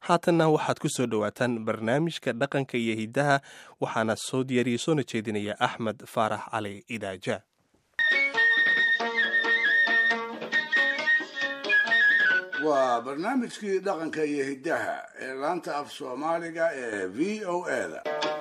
haatanna waxaad ku soo dhowaataan barnaamijka dhaqanka iyo hiddaha waxaana soo diyaariya soona jeedinaya axmed faarax cali idaaja waa barnaamijkii dhaqanka iyo hiddaha ee laanta af soomaaliga ee v o eda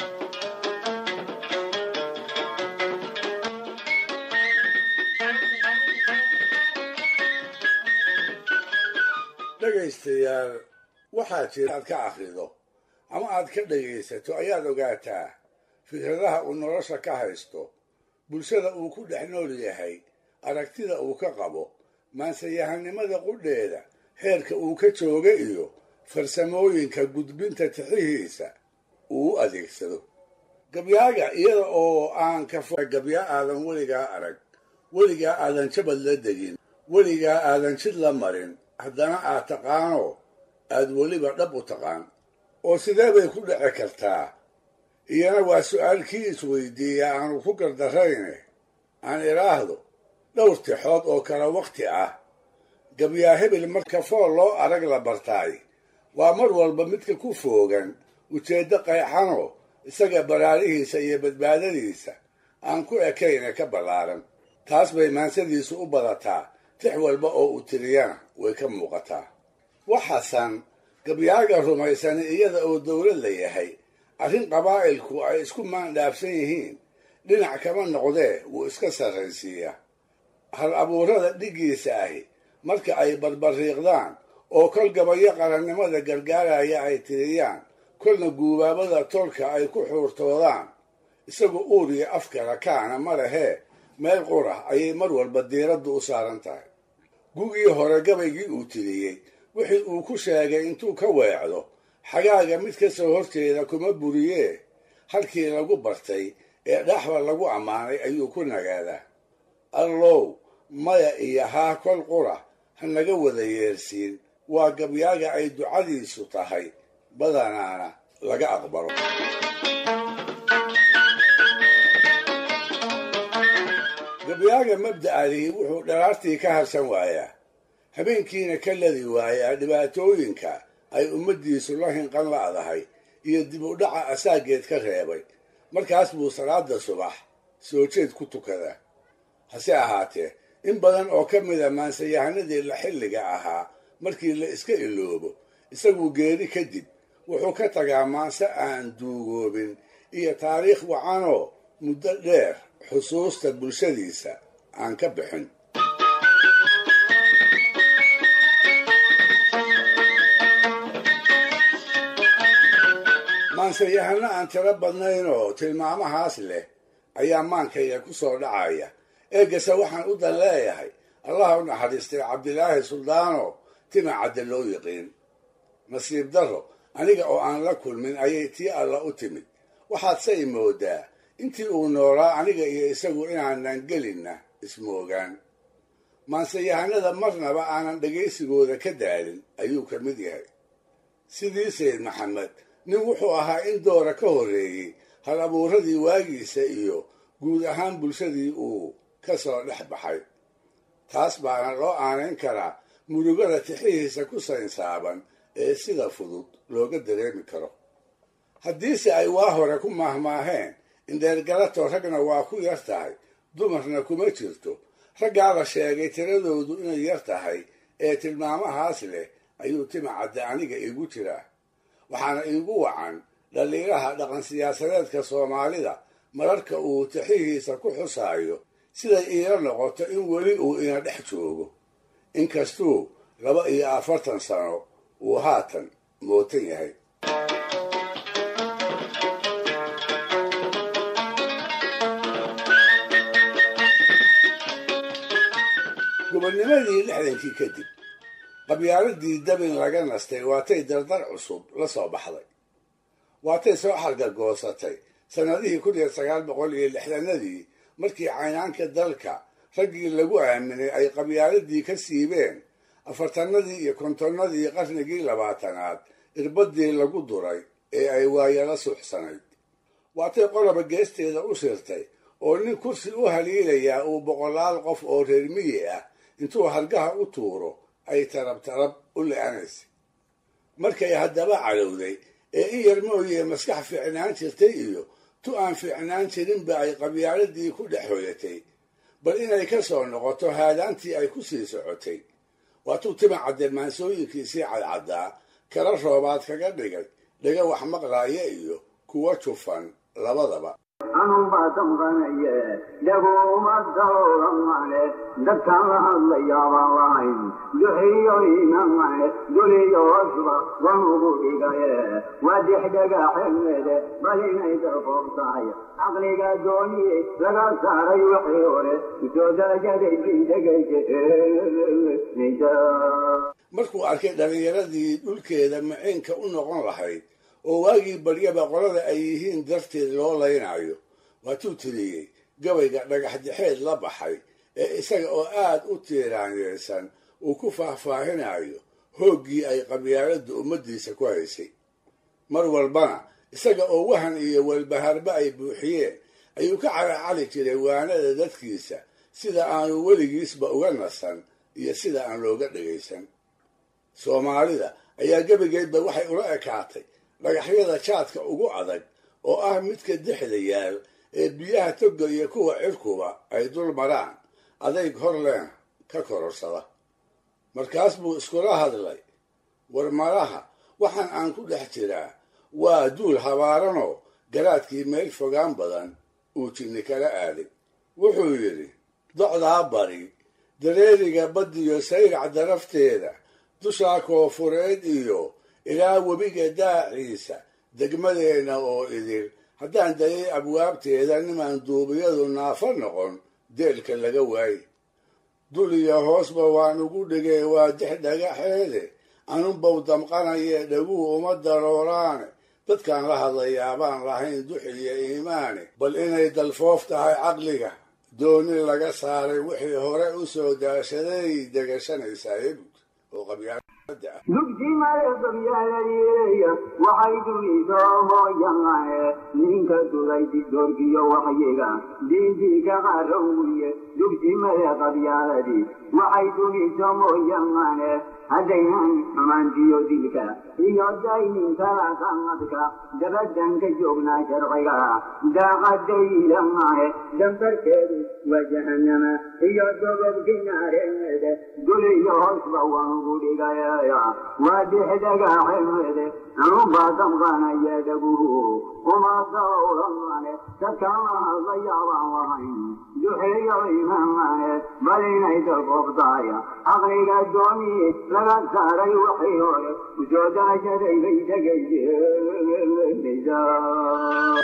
dhegaystayaal waxaa jira aad ka akhrido ama aad ka dhegaysato ayaad ogaataa fikradaha uu nolosha ka haysto bulshada uu ku dhex nool yahay aragtida uu ka qabo maansayahanimada qudheeda heerka uu ka jooga iyo farsamooyinka gudbinta tixihiisa uu u adeegsado gabyaaga iyada oo aan ka fo gabyaa aadan weligaa arag weligaa aadan jabad la degin weligaa aadan jid la marin haddana aad taqaano aad weliba dhab u taqaan oo sidee bay ku dhici kartaa iyana waa su'aalkii isweydiiya aanu ku gardarrayne aan idhaahdo dhowr tixood oo kale wakhti ah gabyaa hebel marka fool loo arag la bartaay waa mar walba midka ku foogan ujeeddo qayxanoo isaga baraarihiisa iyo badbaadadiisa aan ku ekayne ka ballaaran taas bay maansadiisu u badataa tix walba oo u tiriyana way ka muuqataa waxaasan gabyaaga rumaysan iyada oo dowlad la yahay arrin qabaa'ilku ay isku maandhaafsan yihiin dhinac kama noqdee wuu iska sarraysiiyaa hal abuurada dhiggiisa ahi marka ay barbariiqdaan oo kol gabayo qarannimada gargaaraya ay tiriyaan kolna guubaabada tolka ay ku xuurtoodaan isagu uur iyo afkala kaana ma lehee meel qurah ayay mar walba diiraddu u saaran tahay gugii hore gabaygii uu tiriyey wixii uu ku sheegay intuu ka weecdo xagaaga mid ka soo horjeeda kuma buriyee halkii lagu bartay ee dhaxba lagu ammaanay ayuu ku nagaadaa allow maya iyo haa kol qura ha naga wada yeersiin waa gabyaaga ay ducadiisu tahay badanaana laga aqbalo gabyaaga mabda'adii wuxuu dharaartii ka harsan waayaa habeenkiina ka ladi waayaa dhibaatooyinka ay ummaddiisu la hinqan la'dahay iyo dib u dhaca asaageed ka reebay markaas buu salaada subax soo jeed ku tukadaa hase ahaatee in badan oo ka mida maansayahanadii la xilliga ahaa markii la iska iloobo isaguu geeri kadib wuxuu ka tagaa maanse aan duugoobin iyo taariikh wacanoo muddo dheer xusuusta bulshadiisa aan ka bixin maansayahano aan tiro badnayn oo tilmaamahaas leh ayaa maankayga ku soo dhacaya eegase waxaan u dan leeyahay allah u naxariistay cabdilaahi suldaano tima cadde loo yiqiin nasiib darro aniga oo aan la kulmin ayay tii alla u timid waxaadse i moodaa intii uu noolaa aniga iyo isagu inaanan gelinna ismoogaan maanseyahanada marnaba aanan dhegaysigooda ka daalin ayuu ka mid yahay sidii sayd maxamed nin wuxuu ahaa in doora ka horreeyey hal abuuradii waagiisa iyo guud ahaan bulshadii uu ka soo dhex baxay taas baana loo aanayn karaa murugada tixihiisa ku saynsaaban ee sida fudud looga dareemi karo haddiise ay waa hore ku maahmaaheen indheergalato ragna waa ku yar tahay dumarna kuma jirto raggaa la sheegay tiradoodu inay yar tahay ee tilmaamahaas leh ayuu tima cadde aniga iigu jiraa waxaana iigu wacan dhaliiraha dhaqan siyaasadeedka soomaalida mararka uu tixihiisa ku xusaayo siday iila noqoto in weli uu ina dhex joogo inkastuu laba iyo afartan sano uu haatan mootan yahay gobonnimadii lixdankii kadib qabyaaladii dabin laga nastay waatay dardar cusub la soo baxday waatay soo xargagoosatay sannadihii kun iyo sagaal boqol iyo lixdanadii markii caynaanka dalka raggii lagu aaminay ay qabyaaladii ka siibeen afartanadii iyo kontonnadii qarnigii labaatanaad irbadii lagu duray ee ay waayala suuxsanayd waatay qoloba geesteeda u sirtay oo nin kursi u haliilayaa uu boqolaal qof oo reer miyi ah intuu hargaha u tuuro ay tarab tarab u le-anaysa markay haddaba calowday ee in yar mooyee maskax fiicnaan jirtay iyo tu aan fiicnaan jirinba ay qabyaaladii ku dhex hoyatay bal inay ka soo noqoto haadaantii ay ku sii socotay waatuu tima caddelmaansooyinkiisii cadcaddaa kala roobaad kaga dhigay dhaga wax maqlaaya iyo kuwa jufan labadaba anubaa damqanaye dhaguma dawramane dadkaan la hadlayaabaan lahayn duxiyo imamane duliyo wasba wanugu dhigaye waa dixdhagaxemede bal inay darqoob tahay caqliga dooniye laga saaray wixii hore soo darajaday bidhegaysa markuu arkay dhallinyaradii dhulkeeda maciinka u noqon lahayd oo waagii baryaba qolada ay yihiin darteed loo laynaayo waatuu tiriyey gabayga dhagaxdixeed la baxay ee isaga oo aad u tiiraanyeysan uu ku faahfaahinayo hooggii ay qabyaaladda ummaddiisa ku haysay mar walbana isaga oo wahan iyo walbaharba ay buuxiyeen ayuu ka caracali jiray waanada dadkiisa sida aanu weligiisba uga nasan iyo sida aan looga dhegaysan soomaalida ayaa gebigeedba waxay ula ekaatay dhagaxyada jaadka ugu adag oo ah midka dexda yaal ee biyaha toga iyo kuwa cirkuba ay dul maraan adayg horleen ka kororsada markaas buu iskula hadlay war malaha waxaan aan ku dhex jiraa waa duul habaaranoo garaadkii meel fogaan badan uu jinni kala aaday wuxuu yidhi docdaa bari dareeriga baddiyo sayrac darafteeda dushaa koofureed iyo ilaa webiga daaciisa degmadeenna oo idil haddaan dayay abwaabteeda nimaan duubiyadu naafo noqon deelka laga waaye dul iyo hoosba waan ugu dhigay waa dix dhagaxeede anunbow damqanaye dhaguhu uma darooraane dadkaan la hadlayaabaan lahayn duxiyo iimaane bal inay dalfoof tahay caqliga dooni laga saaray wixii hore u soo daashaday degashanaysaa ebug oo qabyaada ah dugsimada qabyaaladyeeya waxay duridoohooyanae ninka duday didoorkiyo waxyiga diintii ka qarowiye dugsimada qabyaaladii waxay duriso mooyanae haddaynan xumaantiyo dilka iyo dayninkala sanadka dabadan ka joognaa sharciga daaqadaylamae dambarkeedu waa jahanama iyo dobobkinaareede duliyo hoosba wanugu dhigaya waa dixdagaxemede anubaa damqanaya dhaguhu uma dawlamane dadkama hadlayaabaan lahayn duxeeyo imamane bal inay dalqobtaaya caqliga dooniye laga saaray waxii hore usoo daashaday bay dhegaysa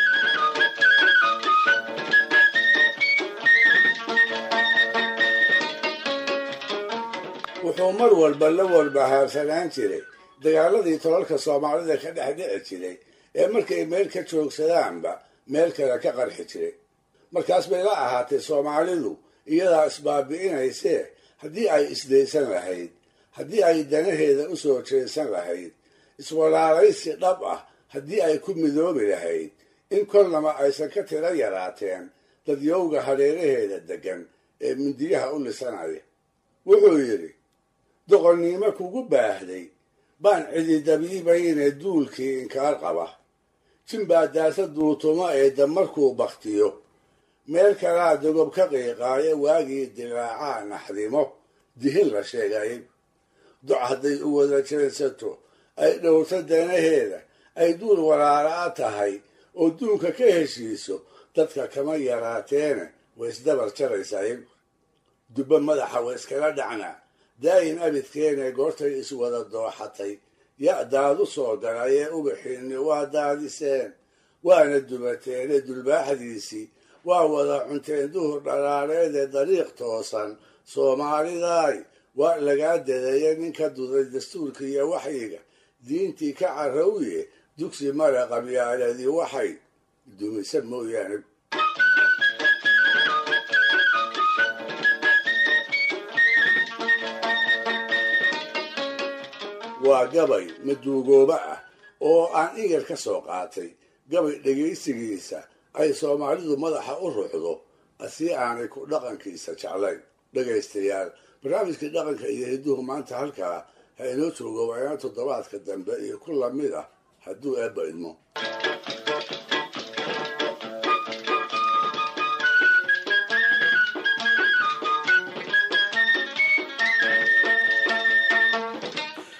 wuxuu mar walba la walbahaarsanaan jiray dagaaladii tolalka soomaalida ka dhex dhici jiray ee markay meel ka joogsadaanba meel kale ka qarxi jiray markaas bay la ahaatay soomaalidu iyadaa isbaabi'inaysee haddii ay isdaysan lahayd haddii ay danaheeda u soo jeesan lahayd iswalaalaysi dhab ah haddii ay ku midoobi lahayd in kolnaba aysan ka tiro yaraateen dadyowga hareeraheeda deggan ee mindiyaha u lisanaya wuxuu yidhi doqonnimo kugu baahday baan cididabiibayne duulkii inkaar qaba jinbaa daasa duutumo ee damarkuu baktiyo meel kalaa dogob ka qiiqaayo waagii dilaacaa naxdimo dihin la sheegay doc hadday u wada jeedsato ay dhowrto danaheeda ay duul walaala'a tahay oo duunka ka heshiiso dadka kama yaraateene way isdabar jaraysaa iyagu dubbo madaxa way iskala dhacnaa daayin abidkeene goortay iswada dooxatay ya daadu soo galayee ubaxiinni waa daadiseen waana dubateene dulbaaxdiisii waa wada cunteen duhur dhalaareedee dariiq toosan soomaalidaay waa lagaa dadeeye ninka duday dastuurka iyo waxyiga diintii ka carrowye dugsi male qabyaaladii waxay dumisa mooyaane waa gabay maduugooba ah oo aan igar ka soo qaatay gabay dhegaysigiisa ay soomaalidu madaxa u ruxdo si aanay ku dhaqankiisa jeclayn dhegaystayaal barnaamijkii dhaqanka iyo hidduhu maanta halkaa ha inoo joogo waayaan toddobaadka dambe iyo ku lamid ah hadduu eebba idmo